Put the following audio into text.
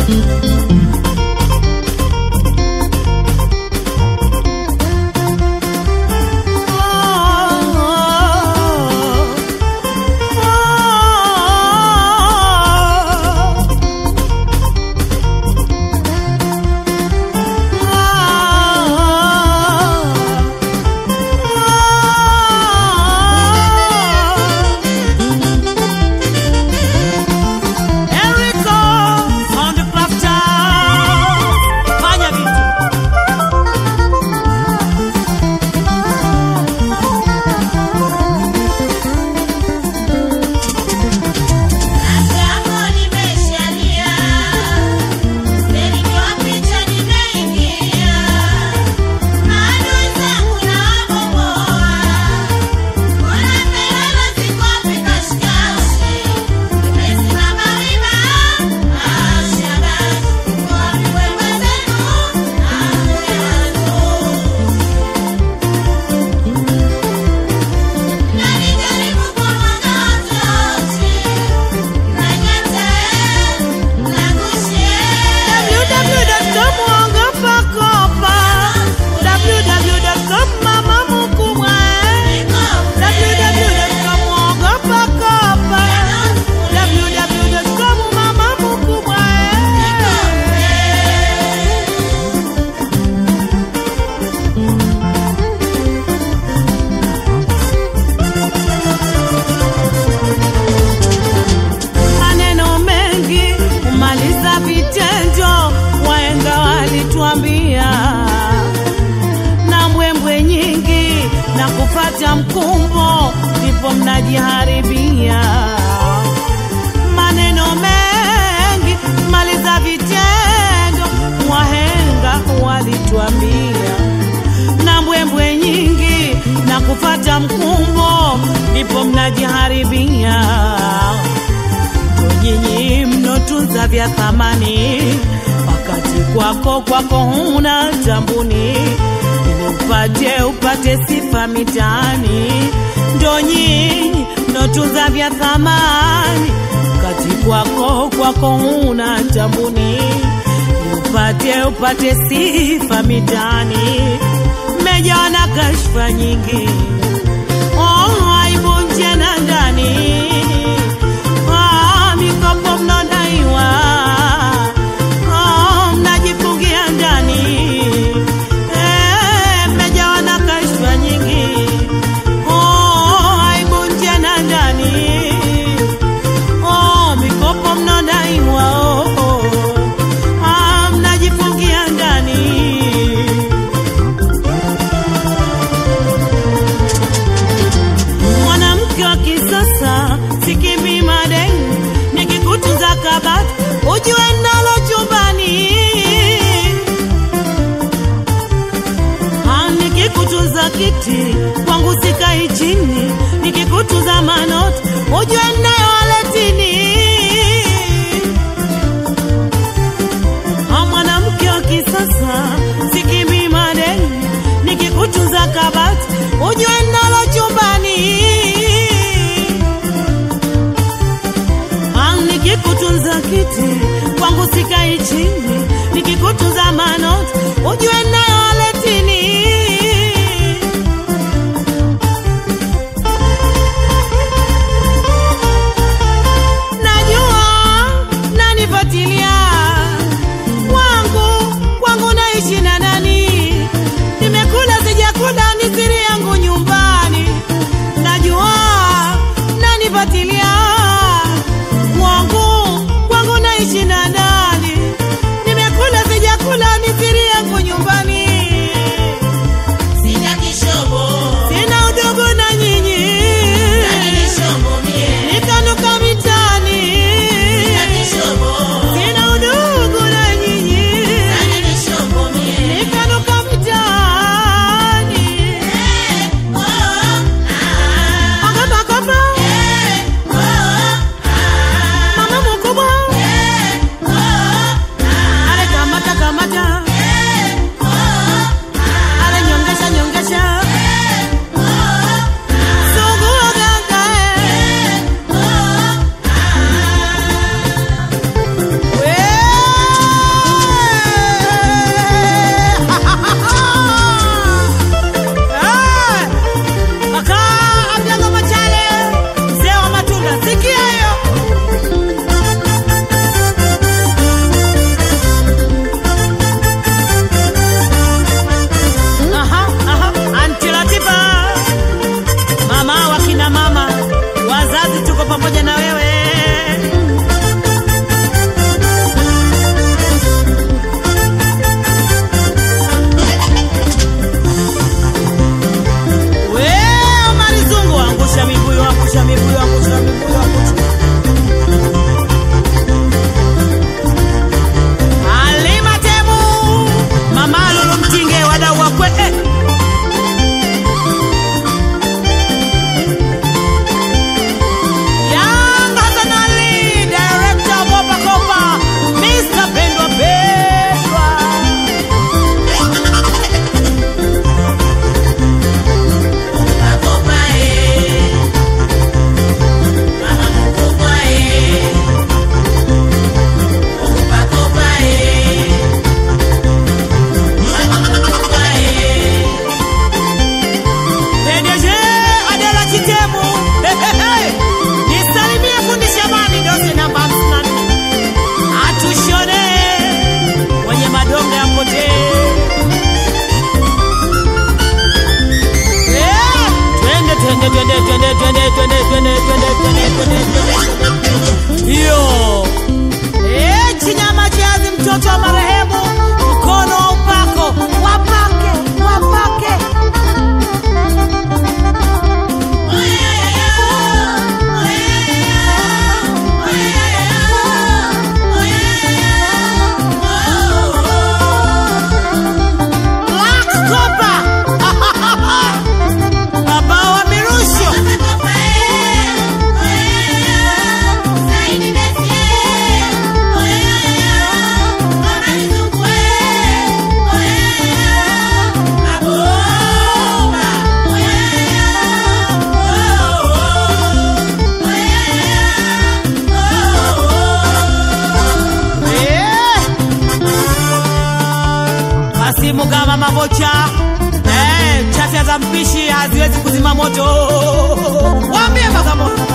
Enrico Sound Crafter. Fanya vitu. Hapo nimeshalia, nilikuwa picha nimeingia, adui zangu nawabomoa, kuna kelele ziko kashikashi, nimesimama wima, ashabashi, wapi wewe zenu, amuyazo Najaribu kumwaga watoto, nanyata, nagushia. www.com Ogopa Kopa. www.com Mama Mkubwa. www.com Ogopa Kopa. www.com Mama Mkubwa. maneno mengi humaliza vitendo, wahenga walituambia, na mbwembwe nyingi na kufata mkumbo, ndipo mnajiharibia. Maneno mengi humaliza vitendo, wahenga walituambia, na mbwembwe nyingi na kufata mkumbo, ndipo mnajiharibia nyinyi mnotunza vya thamani, wakati kwako kwako huna tambuni, ili upate upate sifa mitaani. Ndo nyinyi mnotunza vya thamani, wakati kwako kwako huna tambuni, ili upate upate sifa mitaani. Mmejawa na kashfa nyingi, oh, aibu nje na ndani Ah, mikopo mnaodaiwa Ah, mnajifungia ndani Eh, mmejawa na kashfa nyingi Oh, aibu nje na ndani Oh, mikopo mnaodaiwa oh, oh. Ah, mnajifungia ndani mwanamke wa kisasa sikimbi madeni, nikikutunza kabati ujue nalo chumbani, Ah, nikikutunza kiti kwangu sikai chini, nikikutunza manoti ujue nayo waletini. Ah, mwanamke wa kisasa sikimbi madeni, nikikutunza kabati ujue nalo chumbani Ah, nikikutunza kiti kwangu sikai chini, nikikutunza manoti ujue nayo waletini. Najua nanifuatilia kwangu kwangu naishi na nani, nimekula sijakula ni siri yangu nyumbani. Najua nanifuatilia kwangu kwangu naishi na nani, nimekula sijakula ni siri yangu nyumbani. Sina kishobo, Sina udogo na nyinyi, nani kishobo mie? nikanuka mitaani. Sina kishobo, Sina udogo na nyinyi, nani kishobo mie? nikanuka mitaani. Eh, oh, ah, Ogopa kopa, eh, oh, ah, mama mkubwa, eh, mama vocha eh, chafya za mpishi haziwezi kuzima moto. Waambie Bagamoyo